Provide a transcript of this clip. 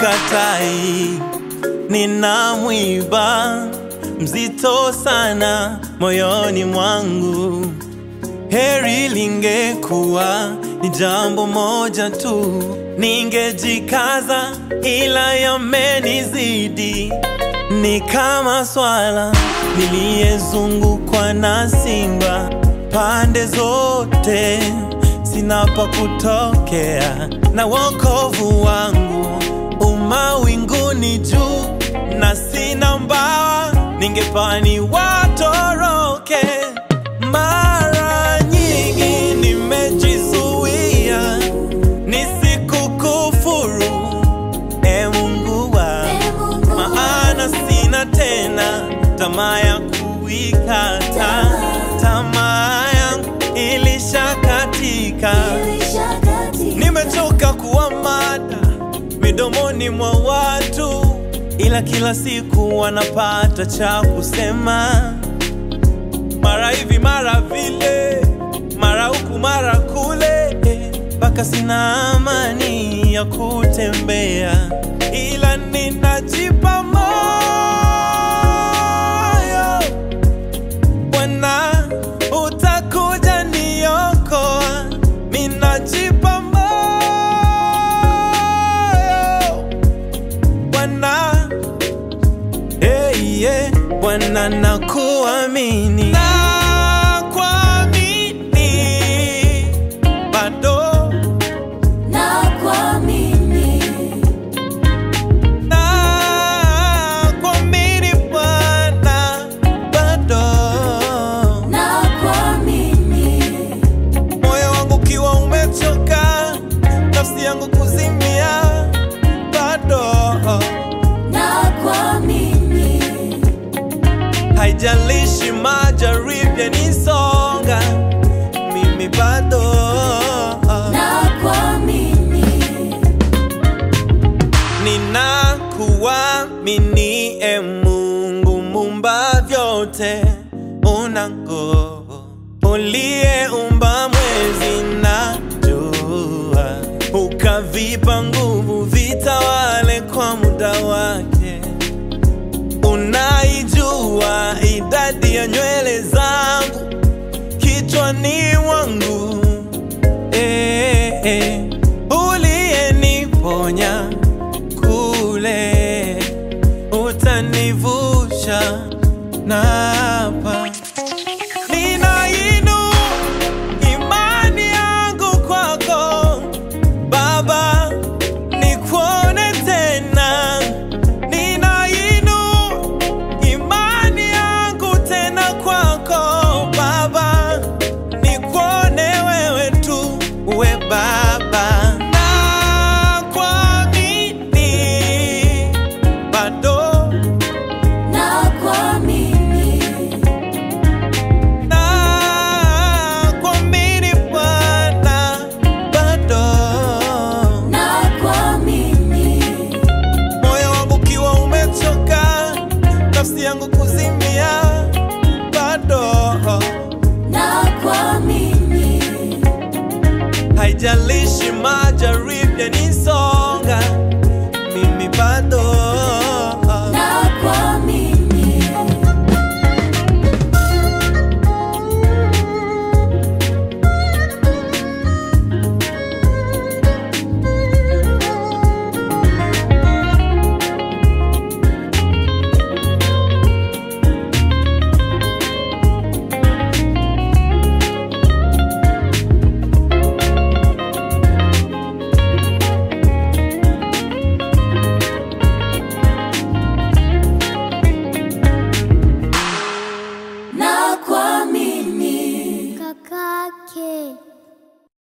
sikatai, nina mwiba mzito sana moyoni mwangu. Heri lingekuwa ni jambo moja tu, ningejikaza, ila yamenizidi. Ni kama swala niliyezungukwa na simba pande zote, sina pa kutokea, na wokovu wangu umawinguni juu, na sina mbawa, ningepani watoroke. Mara nyingi nimejizuia nisikukufuru, e Mungu wangu maana sina tena tamaa ya kuikata, tamaa yangu ilishakatika. Nimechoka kuwa mada midomoni mwa watu, ila kila siku wanapata cha kusema, mara hivi mara vile, mara huku mara kule, mpaka sina amani ya kutembea, ila ninajipa moyo Bwana, utakuja niokoa, ninajipa moyo Bwana, hey, yeah. Bwana nakuamini, nakuamini bado nakuamini Bwana bado moyo wangu ukiwa umechoka, nafsi yangu kuzimia, bado haijalishi majaribu yanisonga, mimi bado ninakuamini, e Mungu mumba vyote, una nguvu, uliyeumba mwezi na jua, ukavipa nguvu vitawale kwa muda wake. Unaijua idadi ya nywele zangu kichwani mwangu, eh, eh. uliyeniponya kule, utanivusha na hapa. Ninainu imani yangu kwako Baba, nikuone tena. Ninainu imani yangu tena kwako Baba, nikuone wewe tu, we Baba. Nakuamini bado nakuamini Bwana bado moyo wangu ukiwa umechoka, nafsi yangu kuzimia, bado haijalishi majaribu yanisonga, mimi bado